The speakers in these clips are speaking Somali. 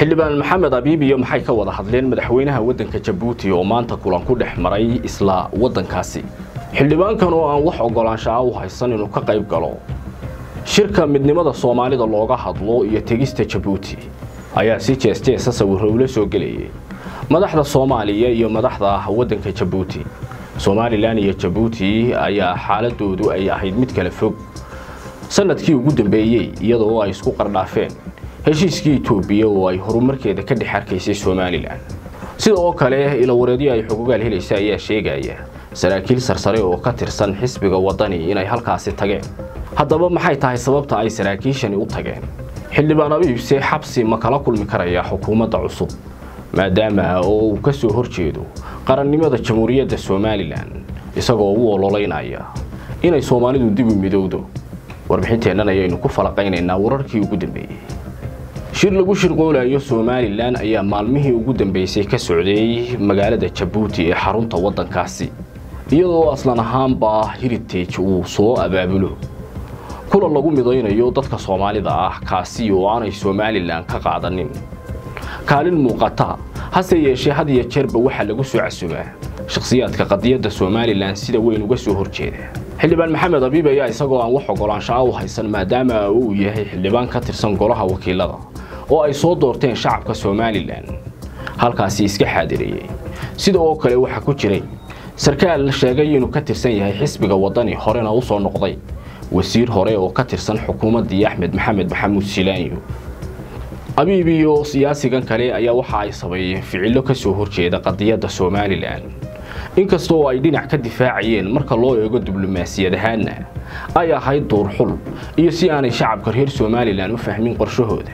xildhibaan maxamed abiib iyo maxay ka wada hadleen madaxweynaha waddanka jabuuti oo maanta kulan ku dhex maray isla waddankaasi xildhibaankan oo aan wax ogolaanshaha u haysan inuu ka qayb galo shirka midnimada soomaalida looga hadlo iyo tegista jabuuti ayaa si jees-jeesa sawirro ula soo gelayay madaxda soomaaliya iyo madaxda waddanka jabuuti somalilan iyo jabuuti ayaa xaaladoodu ay ahayd mid kala fog sanadkii ugu dambeeyey iyadoo ay isku qardhaafeen heshiiskii itoobiya oo ay horumarkeeda ka dhex arkaysay somalilan sida oo kale ilawareedyo ay xogogaal helaysa ayaa sheegaya saraakiil sarsare oo ka tirsan xisbiga waddani inay halkaasi tageen haddaba maxay tahay sababta ay saraakiishani u tageen xildhibaan abiibse xabsi ma kala kulmi karaya xukuumadda cusub maadaama oo uu ka soo horjeedo qarannimada jamhuuriyadda somalilan isagoo u ololeynaya inay soomaalidu dib u midowdo warbixinteennan ayaynu ku falaqaynaynaa wararkii ugu dambeeyey shir lagu shirqoolayo somalilan ayaa maalmihii ugu dambeysay ka socday magaalada jabuuti ee xarunta waddankaasi iyadoo aslan ahaanba heritage uu soo abaabulo kulan lagu midaynayo dadka soomaalida ah kaasi oo aanay somalilan ka qaadanin kaalin muuqata hase yeeshee had iyo jeerba waxaa lagu soo casumaa shakhsiyaadka qadiyadda somalilan sida weyn uga soo horjeeda xildhibaan maxamed abiib ayaa isagoo aan wax ogolaanshaha u haysan maadaama uu yahay xildhibaan ka tirsan golaha wakiilada oo ay soo doorteen shacabka somalilan halkaasi iska xaadirayey sida oo kale waxaa ku jiray sarkaal sheegay inuu ka tirsan yahay xisbiga waddani horena u soo noqday wasiir hore oo ka tirsan xukuumaddii axmed maxamed maxamuud silaanyo abiib iyo siyaasigan kale ayaa waxa ay sameeyeen ficillo ka soo horjeeda qadiyadda somalilan inkastoo ay dhinac ka difaacayeen marka loo eego diblomaasiyad ahaanna ay ahayd duurxul iyo si aanay shacabka reer somalilan u fahmin qorshahooda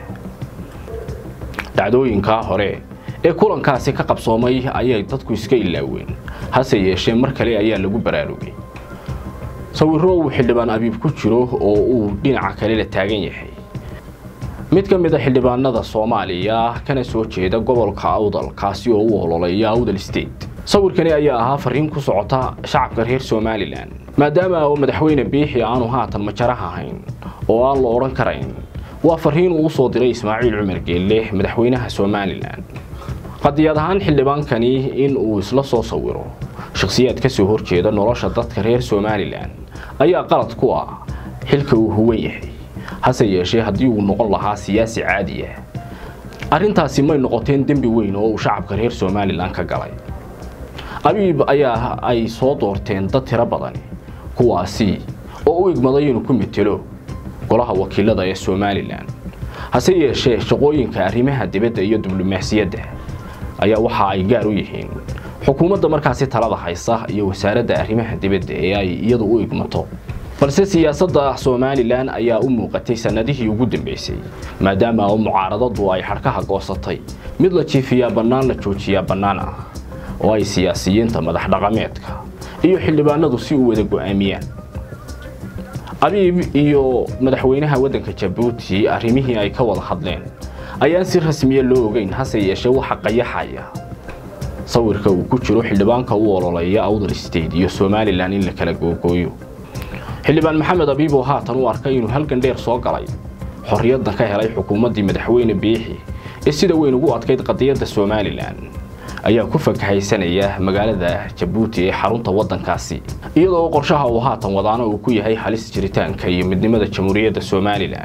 dhacdooyinkaa hore ee kulankaasi ka qabsoomay ayay dadku iska ilaaween hase yeeshee mar kale ayaa lagu baraarugay sawirro uu xildhibaan abiib ku jiro oo uu dhinaca kale la taagan yahay mid ka mid a xildhibaanada soomaaliya kana soo jeeda gobolka awdal kaasi oo u ololeeya awdal state sawirkani ayaa ahaa fariin ku socota shacabka reer somalilan maadaama oo madaxweyne biixi aanu haatan majaraha ahayn oo aan la odhan karayn waa fariin uu usoo diray ismaaciil cumar geelle madaxweynaha somalilan qadiyad ahaan xildhibaankani in uu isla soo sawiro shakhsiyaad ka soo horjeeda nolosha dadka reer somalilan ayaa qalad ku ah xilka uu huwan yahay hase yeeshee haddii uu noqon lahaa siyaasi caadi ah arrintaasi may noqoteen dembi weyn oo uu shacabka reer somalilan ka galay abiib ayaa ay soo doorteen dad tiro badani kuwaasi oo u igmaday inuu ku metelo golaha wakiilada ee somalilan hase yeeshee shaqooyinka arrimaha dibadda iyo diblomaasiyadda ayaa waxa ay gaar u yihiin xukuumadda markaasi talada haysa iyo wasaaradda arrimaha dibadda ee ay iyadu u igmato balse siyaasadda somalilan ayaa u muuqatay sannadihii ugu dambeysay maadaama oo mucaaradadu ay xadhkaha goosatay mid la jiifiyaa bannaan la joojiyaa bannaan ah oo ay siyaasiyiinta madax dhaqameedka iyo xildhibaanadu si u wada go'aamiyaan abiib iyo madaxweynaha waddanka jabuuti arrimihii ay ka wada hadleen ayaan si rasmiya loo ogeyn hase yeeshee waxa qayaxaya sawirka uu ku jiro xildhibaanka u ololeeya awdal state iyo somalilan in la kala googooyo xildhibaan maxamed abiib oo haatan u arkay inuu halgan dheer soo galay xorriyadda ka helay xukuumaddii madaxweyne biixi ee sida weyn ugu adkayd qadiyadda somalilan ayaa ku fakahaysanaya magaalada jabuuti ee xarunta waddankaasi iyadoo qorshaha uu haatan wadaana uu ku yahay halis jiritaanka iyo midnimada jamhuuriyadda somalilan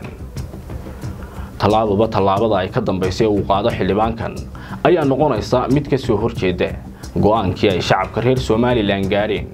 tallaababa tallaabada ay ka dambaysay uu qaado xildhibaankan ayaa noqonaysa mid ka soo horjeeda go'aankii ay shacabka reer somalilan gaadheen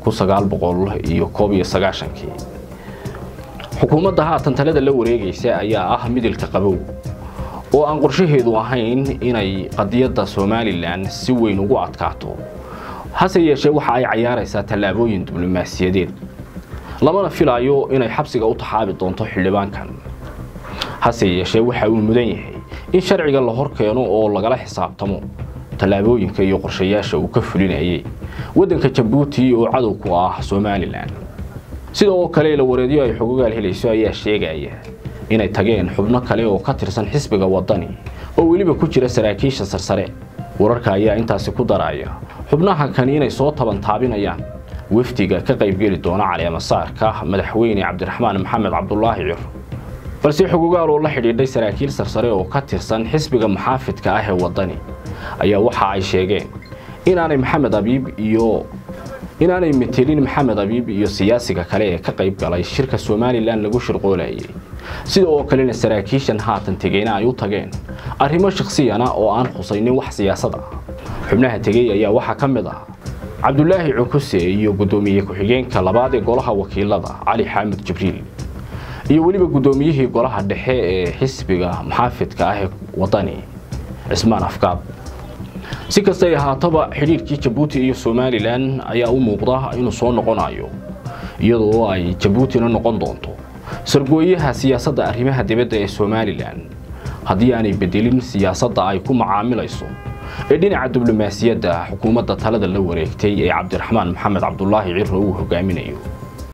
iyo koob iyo sagaashankii xukuumadda haatan talada la wareegaysa ayaa ah midilka qabow oo aan qorshaheedu ahayn inay qadiyadda somalilan si weyn ugu adkaato hase yeeshee waxa ay cayaaraysaa tallaabooyin diblomaasiyadeed lamana filaayo inay xabsiga u taxaabi doonto xildhibaankan hase yeeshee waxa uu mudan yahay in sharciga la hor keeno oo lagala xisaabtamo tallaabooyinka iyo qorshayaasha uu ka fulinayay waddanka jabuuti oo cadow ku ah somalilan sida oo kale ilawareedyo ay xogogaal helayso ayaa sheegaya inay tageen xubno kale oo ka tirsan xisbiga waddani oo weliba ku jira saraakiisha sarsare wararka ayaa intaasi ku daraya xubnaha kani inay soo tabantaabinayaan wafdiga ka qaybgeli doona caleemasaarka madaxweyne cabdiraxmaan maxamed cabdulaahi cir balse xogogaal oo la xidhiidhay saraakiil sarsare oo ka tirsan xisbiga muxaafidka ah ee waddani ayaa waxa ay sheegeen inaanay maxamed abiib iyo inaanay metelin maxamed abiib iyo siyaasiga kale ee ka qayb galay shirka somalilan lagu shirqoolayay sida oo kalena saraakiishan haatan tegeyna ay u tageen arrimo shakhsiyana oo aan khusaynin wax siyaasad ah xubnaha tegey ayaa waxaa ka mid ah cabdulaahi cukuse iyo guddoomiye ku-xigeenka labaad ee golaha wakiilada cali xaamud jibriil iyo weliba guddoomiyihii golaha dhexe ee xisbiga muxaafidka ah ee waddani cismaan afkaab si kastay ahaataba xidhiirkii jabuuti iyo somalilan ayaa u muuqda inuu soo noqonayo iyadoo ay jabuutina noqon doonto sargooyaha siyaasadda arrimaha dibadda ee somalilan haddii aanay bedelin siyaasadda ay ku macaamilayso ee dhinaca diblomaasiyadda xukuumadda talada la wareegtay ee cabdiraxmaan maxamed cabdulaahi ciro uu hogaaminayo